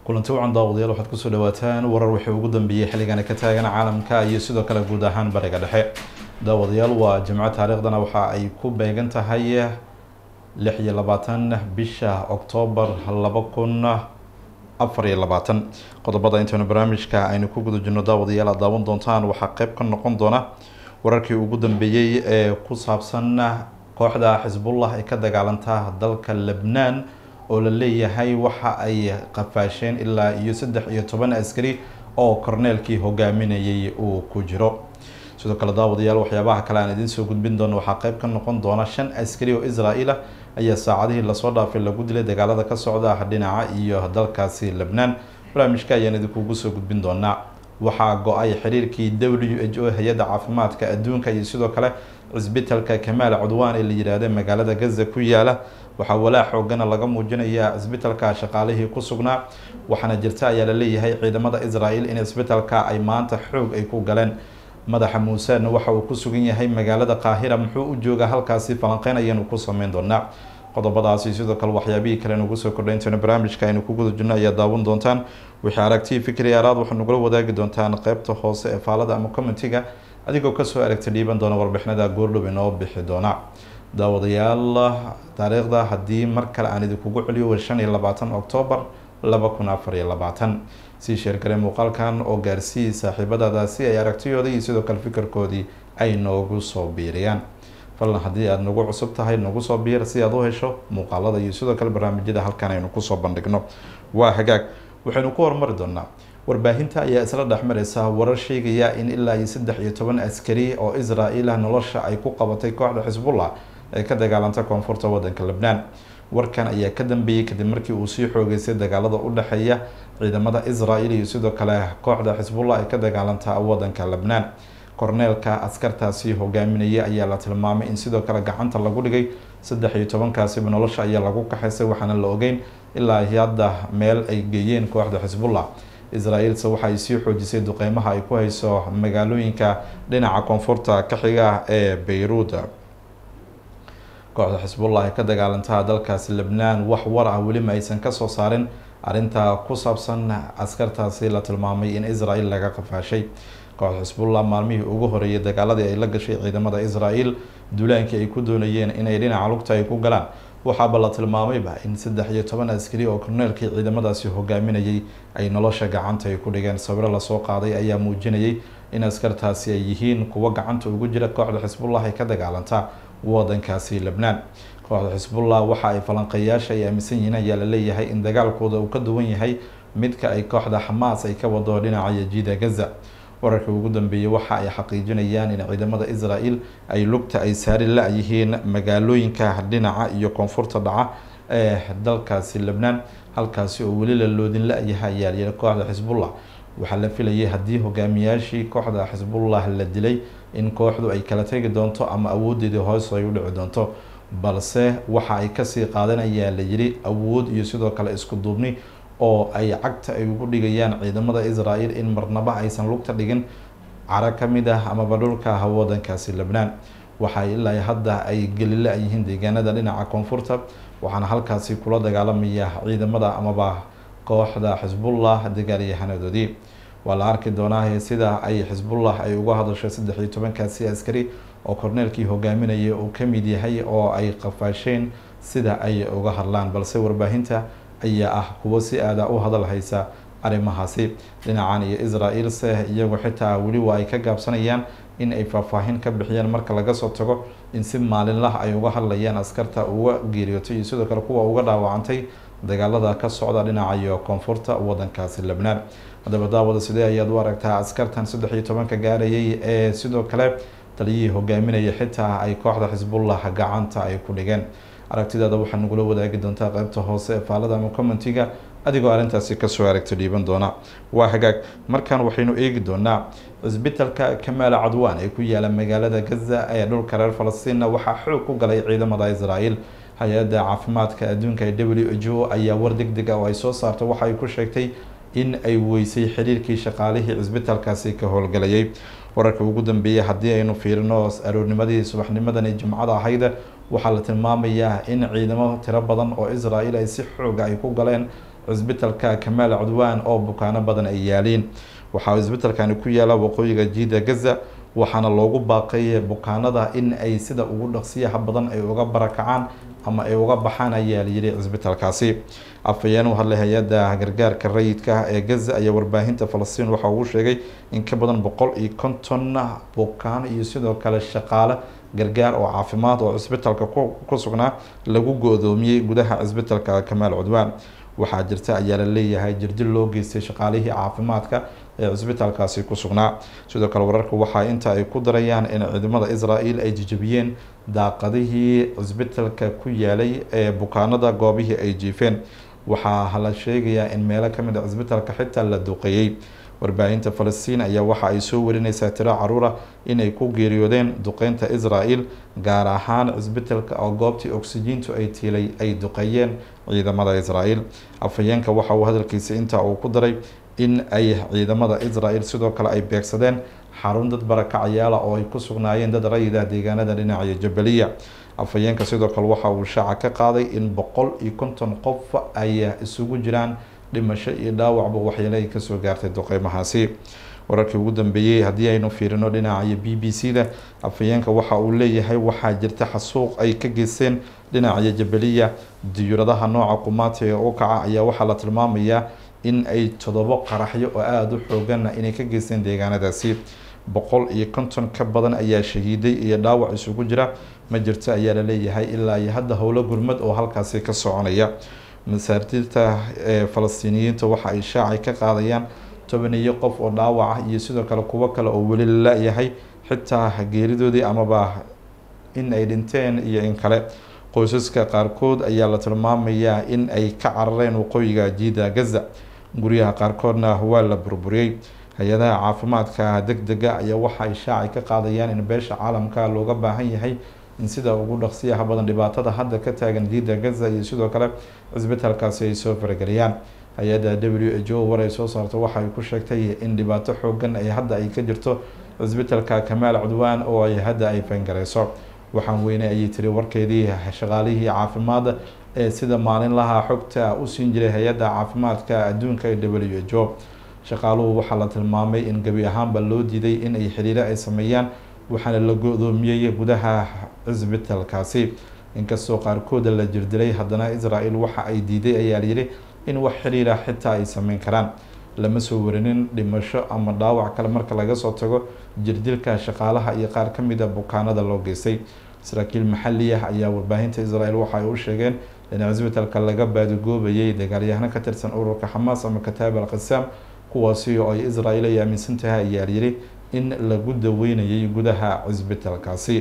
kulanti wacan daawadayaal waxaad kusoo dhawaataan warar wixii ugu dambeeyey xilligani ka taagan caalamka iyo sidoo kale guud ahaan bariga dhexe daawadayaal waa jimco taariikhdana waxa ay ku beegan tahay lix iyo labaatan bisha oktoobar laba kun afar iyo labaatan qodobada intaynu barnaamijka aynu ku guda jirno daawadayaal aad daawan doontaan waxaa qeyb ka noqon doona wararkii ugu dambeeyey ee ku saabsan kooxda xisbullah ee ka dagaalanta dalka lebnaan oo la leeyahay waxa ay qafaasheen ilaa iyo saddex iyo toban askari oo korneelkii hogaaminayay uu ku jiro sidoo kale daawadayaal waxyaabaha kale aan idiin soo gudbin doono waxaa qeyb ka noqon doona shan askari oo israa'iil ah ayaa saacadihii lasoo dhaafay lagu dilay dagaalada ka socda dhinaca iyo dalkaasi lebnaan barnaamijka ayaan idinkugu soo gudbin doonaa waxaa go-ay xiriirkii w h o hay-adda caafimaadka adduunka iyo sidoo kale cisbitalka kamaal cudwaan ee la yidhaahda magaalada gaza ku yaala waxaa walaa xoogana laga muujinayaa cisbitalka shaqaalihii ku sugnaa waxaana jirta ayaa la leeyahay ciidamada israel in cisbitalka ay maanta xoog ay ku galeen madaxa muusena waxa uu ku sugan yahay magaalada qaahira muxuu u joogaa halkaasi falanqeyn ayaanu ku sameyn doonaa qodobadaasi sidoo kale waxyaabihii kale nugu soo kordhay intaynu barnaamijka aynu ku guda jirno ayaa daawan doontaan wixii aragti fikri araad waxaa nagula wadaagi doontaan qeybta hoose ee faalada ama commentiga adigoo kasoo aragta dhiiban doona warbixinada goordhow inoo bixi doona daawadayaal taariikhda haddii mar kale aan idinkugu celiyo wa shan iyo labaatan oktoobar laba kun afar iyo labaatan sii sheergare muuqaalkan oo gaarsii saaxiibadaada si ay aragtiyooda iyo sidoo kale fikirkoodii ay noogu soo biiriyaan falan haddii aada nagu cusub tahay nagu soo biir si aad u hesho muuqaalada iyo sidoo kale barnaamijyada halkan aynu kusoo bandhigno waa hagaag waxaynu ku horumari doonaa warbaahinta ayaa isla dhexmareysa warar sheegaya in ilaa iyo saddex iyo toban askari oo israa'iil ah nolosha ay ku qabatay kooxda xisbullah ee ka dagaalanta koonfurta wadanka lebnaan warkan ayaa ka dambeeyey kadib markii uu sii xoogeystay dagaalada u dhexeeya ciidamada israel iyo sidoo kale kooxda xisbullah ee ka dagaalanta wadanka lebnaan korneelka askartaasi hogaaminaya ayaa la tilmaamay in sidoo kale gacanta lagu dhigay saddex iyo tobankaasiba nolosha ayaa lagu kaxaysay waxaana la ogeyn ilaa hadda meel ay geeyeen kooxda xisbullah israel-se waxa ay sii xoojisay duqeymaha ay ku hayso magaalooyinka dhinaca koonfurta ka xiga ee beyruud kooxda xisbullah ee ka dagaalantaa dalkaasi lebnaan wax war ah weli ma aysan kasoo saarin arrinta ku saabsan askartaasi la tilmaamay in israel laga qafaashay kooxda xisbullah maalmihii ugu horeeyay dagaaladii ay la gashay ciidamada israel duulaankii ay ku doonayeen inay dhinaca lugta ay ku galaan waxaaba la tilmaamayba in saddex iyo toban askari oo korneelkii ciidamadaasi hogaaminayay ay nolosha gacanta ay ku dhigeen sawiro lasoo qaaday ayaa muujinayay in askartaasi ay yihiin kuwo gacanta ugu jira kooxda xisbullah ee ka dagaalanta wadankaasi lebnaan kooxda xisbullah waxa ay falanqeeyaasha ay aaminsan yihiin ayaa la leeyahay in dagaalkooda uu ka duwan yahay midka ay kooxda xamaas ay ka wado dhinaca yajiida gaza wararka ugu dambeeyey waxa ay xaqiijinayaan in ciidamada israel ay lugta ay saari la-yihiin magaalooyinka dhinaca iyo koonfurta dhaca ee dalkaasi lebnaan halkaasi oo weli la loodin la-yahay ayaa layidhi kooxda xisbullah waxaa la filayay haddii hogaamiyaashii kooxda xisbullah la dilay in kooxdu ay kala tegi doonto ama awoodeedii hoos ay u dhici doonto balse waxa ay kasii qaadanayaan la yidhi awood iyo sidoo kale isku duubni oo ay cagta ay ugu dhigayaan ciidamada israel in marnaba aysan lugta dhigin caro ka mid ah amaba dhulka wadankaasi lebnaan waxa ilaa hadda ay gelila yihiin deegaanada dhinaca koonfurta waxaana halkaasi kula dagaalamaya ciidamada amaba kooxda xisbullah dagaalyahanadoodii waa la arki doonaa sida ay xisbullah ay uga hadasho saddex iyo tobankaasi askari oo korneelkii hogaaminaya uu ka mid yahay oo ay qafaasheen sida ay uga hadlaan balse warbaahinta ayaa ah kuwo si aada u hadal haysa arrimahaasi dhinacan iyo israel-se iyagu xitaa weli waa ay ka gaabsanayaan in ay faahfaahin ka bixiyaan marka laga soo tago in si maalinlah ay uga hadlayaan askarta uga geeriyootay iyo sidoo kale kuwa uga dhaawacantay dagaalada ka socda dhinaca iyo koonfurta wadankaasi lebnaan haddaba daawada sidee ayaad u aragtaa askartan saddex iyo tobanka gaarayay ee sidoo kale taliyihii hogaaminaya xitaa ay kooxda xisbullah gacanta ay ku dhigeen aragtidaada waxaa nagula wadaagi doontaa qeybta hoose ee faalada ama commentiga adigoo arrintaasi kasoo aragto dhiiban doona waa hagaag markan waxaynu eegi doonaa cisbitalka kamaal cadwaan ee ku yaala magaalada gaza ee dhulka reer falastiinna waxaa xoog ku galay ciidamada israel hay-adda caafimaadka adduunka ee w h o ayaa war deg deg ah oo ay soo saartay waxa ay ku sheegtay in ay weysay xiriirkii shaqaalihii cisbitaalkaasi ka howlgalayay wararka ugu dambeeyay haddii aynu fiirino aroornimadii subaxnimadani jimcada ahayda waxaa la tilmaamayaa in ciidamo tiro badan oo israel ay si xooga ay ku galeen cisbitalka kamaal cudwaan oo bukaano badan ay yaaliin waxaa cisbitalkani ku yaala waqooyiga jiida gaza waxaana loogu baaqay bukaanada in ay sida ugu dhaqsiyaha badan ay uga barakacaan ama ay uga baxaan ayaa layidhi cisbitalkaasi afhayeen u hadlay hay-adda gargaarka rayidka ee gaza ayaa warbaahinta falastiin waxa uu sheegay in ka badan boqol iyo konton bukaan iyo sidoo kale shaqaale gargaar oo caafimaad oo cisbitalka ku sugnaa lagu go-doomiyey gudaha cisbitalka kamaal cudwaan waxaa jirta ayaa la leeyahay jirdil loo geystay shaqaalihii caafimaadka ee cisbitaalkaasi ku sugnaa sidoo kale wararka waxaa inta ay ku darayaan in ciidamada israel ay jijabiyeen daaqadihii cisbitalka ku yaalay ee bukaanada goobihii ay jiifeen waxaa la sheegayaa in meelo kamid a cisbitalka xitaa la duqeeyey warbaahinta falastiin ayaa waxa ay soo warineysaa tiro caruura inay ku geeriyoodeen duqeynta israel gaar ahaan cisbitalka oo goobtii oksijiintu ay tiilay ay duqeeyeen ciidamada israel afhayeenka waxa uu hadalkiisa intaa uu ku daray in ay ciidamada israel sidoo kale ay beegsadeen xarun dad barakacayaala oo ay ku sugnaayeen dad rayida deegaanada dhinaca jabaliya afhayeenka sidoo kale waxa uu shaaca ka qaaday in boqol iyo konton qof ay isugu jiraan dhimasho iyo dhaawacba waxyeele ay kasoo gaartay duqeymahaasi wararkii ugu dambeeyey haddii aynu fiirino dhinaca b b c da afhayeenka waxa uu leeyahay waxaa jirta xasuuq ay ka geysteen dhinaca jabaliya diyuuradaha nooca qumaatiga u kaca ayaa waxaa la tilmaamayaa in ay todobo qaraxyo oo aada u xooganna inay ka geysteen deegaanadaasi boqol iyo konton ka badan ayaa shahiiday iyo dhaawac isugu jira ma jirto ayaa la leeyahay ilaa iyo hadda howlo gurmad oo halkaasi ka soconaya masaartirta ee falastiiniyiinta waxa ay shaacay ka qaadayaan tobaniyo qof oo dhaawac ah iyo sidoo kale kuwo kale oo weli la-yahay xitaa geeridoodii amaba in ay dhinteen iyo in kale qoysaska qaarkood ayaa la tilmaamayaa in ay ka carareen waqooyiga jiida gaza guryaha qaarkoodna waa la burburiyey hay-adaha caafimaadka deg dega ayaa waxa ay shaacay ka qaadayaan in beesha caalamka looga baahan yahay in sida ugu dhaqsiyaha badan dhibaatada hadda ka taagan jiida gaza iyo sidoo kale cisbitaalkaasi ay soo farageliyaan hay-adda w h o war ay soo saarto waxa ay ku sheegtay in dhibaato xoogan ay hadda ay ka jirto cisbitaalka kamaal cudwaan oo ay hadda ay fangareyso waxaan weynay ayay tiri warkeedii shaqaalihii caafimaad ee sida maalinlaha xogta u siin jiray hay-adda caafimaadka adduunka ee w h o shaqaaluhu waxaa la tilmaamay in gebi ahaanba loo diiday in ay xiriiro ay sameeyaan waxaana la go-doomiyey gudaha cisbitaalkaasi inkastoo qaarkooda la jirdilay haddana israel waxa ay diiday ayaa layidhi in wax xiriira xitaa ay sameyn karaan lama soo warinin dhimasho ama dhaawac kale marka laga soo tago jirdilka shaqaalaha iyo qaar ka mid a bukaanada loo geystay saraakiil maxali ah ayaa warbaahinta israel waxa ay u sheegeen in cisbitaalka laga baadigoobayay dagaalyahano ka tirsan ururka xamaas ama kataab al qasaam kuwaasi oo ay israel ay aaminsan tahay ayaa yidhi in lagu daweynayay gudaha cisbitaalkaasi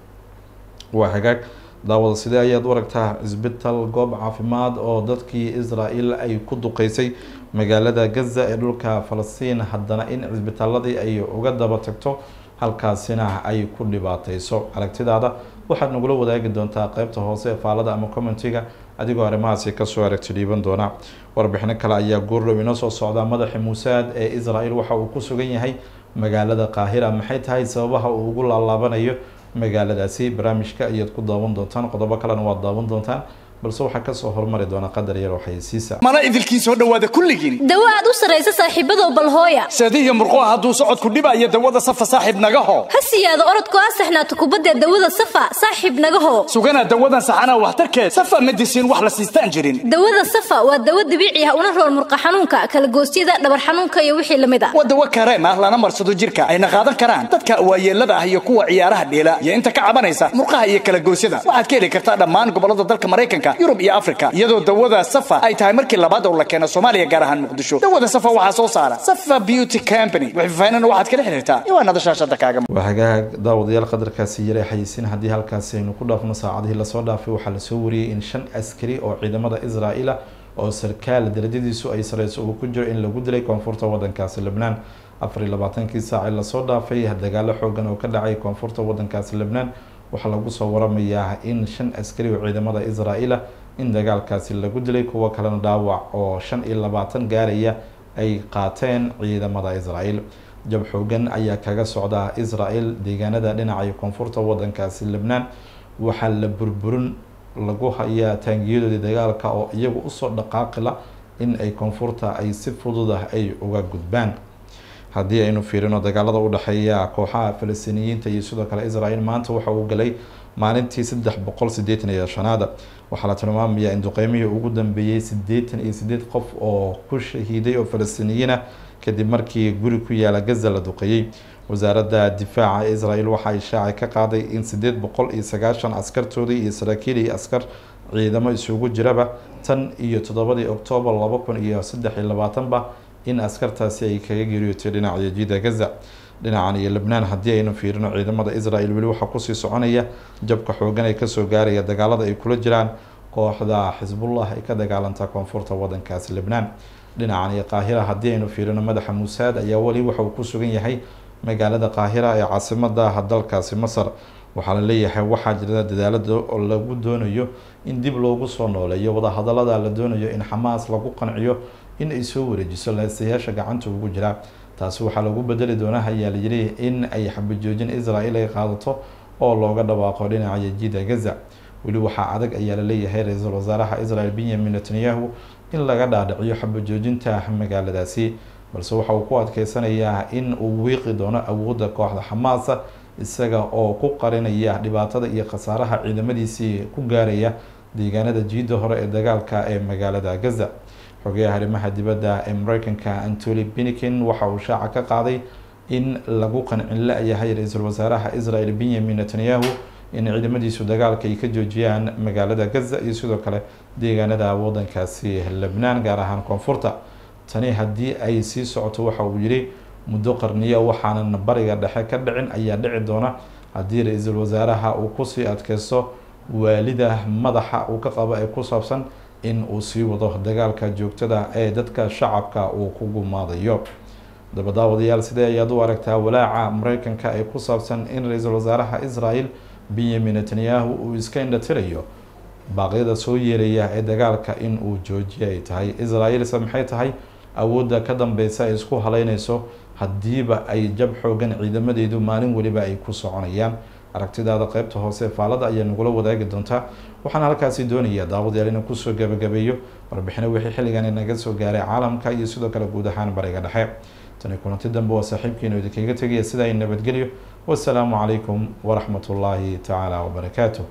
waa hagaag daawada sidee ayaad u aragtaa cisbital goob caafimaad oo dadkii israel ay ku duqeysay magaalada gaza ee dhulka falastiin haddana in cisbitaaladii ay uga daba tagto halkaasina ay ku dhibaateyso aragtidaada waxaad nagula wadaagi doontaa qeybta hoose ee faalada ama commentiga adigoo arrimahaasi kasoo aragti dhiiban doona warbixino kale ayaa goordhow inoo soo socda madaxi muusaad ee israel waxa uu ku sugan yahay magaalada qaahira maxay tahay sababaha uu ugu laalaabanayo magaaladaasi barnaamijka ayaad ku daawan doontaan qodobo kalena waad daawan doontaan balse waxaa kasoo hormari doona qadar yar oo xayeysiisa mana idilkii soo dhowaada kulligiin dawo aad u sarraysa saaxiibadow balhooya seedihiyo murquha hadduu socodku dhibaayo dawada safa saaxiib nagaho ha siyaado orodku asaxnaato kubadda dawada safa saaxiib nagaho sugana dawadan saxanaa waxtarkeed safa medisiin wax la siistaan jirin dawada safa waa dawo dabiici ah una rool murqa xanuunka kalagoosyada dhabar xanuunka iyo wixii lamid ah waa dawo kareem ah lana marsado jirka ayna qaadan karaan dadka waayeelada ah iyo kuwa ciyaaraha dheela iyo inta ka cabanaysa murqaha iyo kalagoosyada waxaad ka heli kartaa dhammaan gobolada dalka maraykanka yurub iyo afrika iyadoo dawada safa ay tahay markii labaad oo la keeno soomaaliya gaar ahaan muqdisho dawada safa waxaa soo saara safa beauty company wixfafaynana waxaad kala xiriirtaa iwaanada shaashada kaaga waa hagaag daawadayaal qadarkaasi yaray xayeysin haddii halkaasi aynu ku dhaafno saacadihii lasoo dhaafay waxaa lasoo wariyey in shan askari oo ciidamada israel-a oo sarkaal darajadiisu ay sareyso uu ku jiro in lagu dilay koonfurta wadankaasi lebnaan afar iyo labaatankii saaci lasoo dhaafay dagaalo xoogan oo ka dhacay koonfurta wadankaasi lebnaan waxaa lagu soo waramayaa in shan askari oo ciidamada israel-a in dagaalkaasi lagu dilay kuwo kalena dhaawac oo shan iyo labaatan gaaraya ay qaateen ciidamada israel jab xoogan ayaa kaga socda israel deegaanada dhinaca koonfurta wadankaasi lebnaan waxaa la burburin lagu hayaa taangiyadoodii dagaalka oo iyagu usoo dhaqaaqila in ay koonfurta ay si fudud ah ay uga gudbaan haddii aynu fiirino dagaalada u dhexeeya kooxaha falastiiniyiinta iyo sidoo kale israel maanta waxa uu galay maalintii saddex boqol sideetan iyo shanaada waxaa la tilmaamayaa in duqeymihii ugu dambeeyey sideetan iyo sideed qof oo ku shahiiday oo falastiiniyiin ah kadib markii guri ku yaala gaza la duqeeyey wasaaradda difaaca israel waxa ay shaaci ka qaaday in sideed boqol iyo sagaashan askartoodii iyo saraakiil iyo askar ciidamo isugu jiraba tan iyo toddobadii oktoobar laba kun iyo saddex iyo labaatanba in askartaasi ay kaga geeriyootay dhinaca jida gaza dhinacan iyo lebnaan haddii aynu fiirino ciidamada israel weli waxaa kusii soconaya jabka xoogan ee kasoo gaaraya dagaalada ay kula jiraan kooxda xisbullah ay ka dagaalanta koonfurta wadankaasi lebnaan dhinacan iyo qaahira haddii aynu fiirino madaxa muusaad ayaa weli waxa uu ku sugan yahay magaalada qaahira ee caasimada dalkaasi masar waxaa la leeyahay waxaa jira dadaalada oo lagu doonayo in dib loogu soo nooleeyo wadahadalada la doonayo in xamaas lagu qanciyo in ay soo wareejiso leesayaasha gacanta ugu jira taasi waxaa lagu bedeli doonaa ayaa layidhi in ay xabajoojin israel ay qaadato oo looga dhawaaqo dhinaca jida gaza weli waxaa adag ayaa laleeyahay ra-iisul wasaaraha israel benyamin netanyahu in laga dhaadhiciyo xabajoojinta magaaladaasi balse waxa uu ku adkeysanayaa in uu wiiqi doono awoodda kooxda xamaasa isaga oo ku qarinaya dhibaatada iyo khasaaraha ciidamadiisii ku gaaraya deegaanada jiida hore ee dagaalka ee magaalada gaza xogeyaha arrimaha dibadda ee mareykanka antony binikin waxa uu shaaca ka qaaday in lagu qancin la-yahay ra-iisul wasaaraha israel benyamin netanyahu in ciidamadiisu dagaalka ay ka joojiyaan magaalada gaza iyo sidoo kale deegaanada wadankaasi lebnaan gaar ahaan koonfurta tani haddii ay sii socoto waxa uu yidhi muddo qarniya waxaanan bariga dhexe ka dhicin ayaa dhici doona haddii ra-iisul wasaaraha uu kusii adkeysto waalida madaxa uu ka qabo ee ku saabsan in uu sii wado dagaalka joogtada ee dadka shacabka uu ku gumaadayo dabadaawadayaal sidee ayaad u aragtaa walaaca mareykanka ee ku saabsan in ra-iisul wasaaraha israel benyamin netanyahu uu iska indhatirayo baaqyada soo yeeraya ee dagaalka in uu joojiye ay tahay israel-se maxay tahay awoodda ka dambeysa ay isku haleyneyso haddiiba ay jab xoogan ciidamadeedu maalin weliba ay ku soconayaan aragtidaada qeybta hoose faalada ayaa nagula wadaagi doontaa waxaan halkaasi doonayaa daawadayaal inaan kusoo gabagabeeyo warbixino wixii xilligan inaga soo gaaray caalamka iyo sidoo kale guud ahaan bariga dhexe tani kulanti dambe waa saaxiibkiinu idinkaga tegaya sidaa i nabadgelyo wasalaamu calaykum waraxmat ullaahi tacaala wabarakaatu